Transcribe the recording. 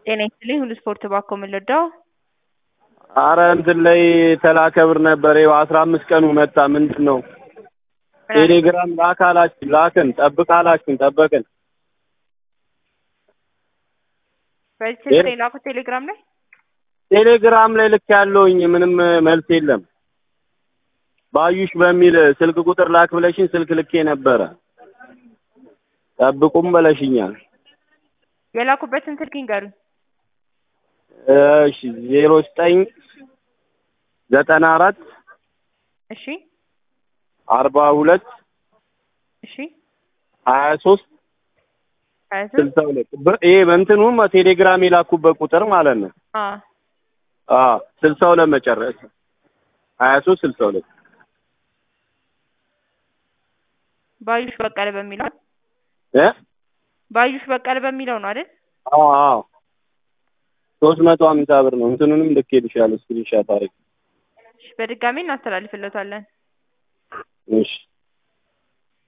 ጤና ይስጥልኝ ሁሉ ስፖርት ባኮ የምንወደው አረ እንትን ላይ ተላከ ብር ነበር። ይኸው አስራ አምስት ቀኑ መጣ። ምንድን ነው ቴሌግራም ላክ አላችን፣ ላክን። ጠብቅ አላችን፣ ጠበቅን። በዚህ ስልክ ላይ ላኩት ቴሌግራም ላይ ቴሌግራም ላይ ልክ ያለውኝ ምንም መልስ የለም። ባዩሽ በሚል ስልክ ቁጥር ላክ ብለሽኝ ስልክ ልኬ ነበረ። ጠብቁም በለሽኛል። የላኩበትን ስልክ ይንገሩኝ። እሺ ዜሮ ዘጠኝ ዘጠና አራት እሺ አርባ ሁለት እሺ ሀያ ሶስት ሀያ ሶስት ስልሳ ሁለት ይሄ በእንትኑም ቴሌግራም የላኩበት ቁጥር ማለት ነው። አዎ አዎ ስልሳ ሁለት መጨረሻ ሀያ ሶስት ስልሳ ሁለት ባዩሽ በቀለ በሚለው እ ባዩሽ በቀለ በሚለው ነው አይደል? አዎ አዎ ሶስት መቶ ሀምሳ ብር ነው። እንትኑንም ልኬልሻለሁ ስክሪንሻት አድርጌ። እሺ በድጋሚ እናስተላልፍለታለን። እሺ